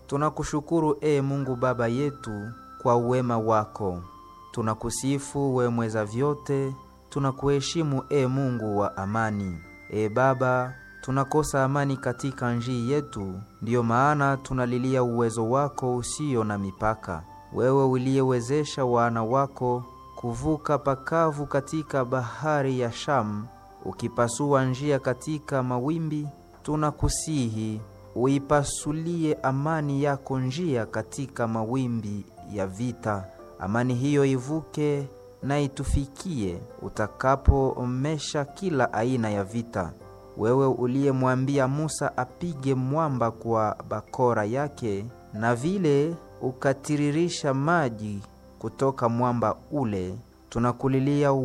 Tunakushukuru e Mungu Baba yetu kwa uwema wako. Tunakusifu we mweza vyote, tunakuheshimu e Mungu wa amani. E Baba, tunakosa amani katika njii yetu, ndiyo maana tunalilia uwezo wako usio na mipaka. Wewe uliyewezesha wana wako kuvuka pakavu katika bahari ya Shamu, ukipasua njia katika mawimbi, tunakusihi uipasulie amani yako njia katika mawimbi ya vita. Amani hiyo ivuke na itufikie utakapoomesha kila aina ya vita. Wewe uliyemwambia Musa apige mwamba kwa bakora yake, na vile ukatiririsha maji kutoka mwamba ule, tunakulilia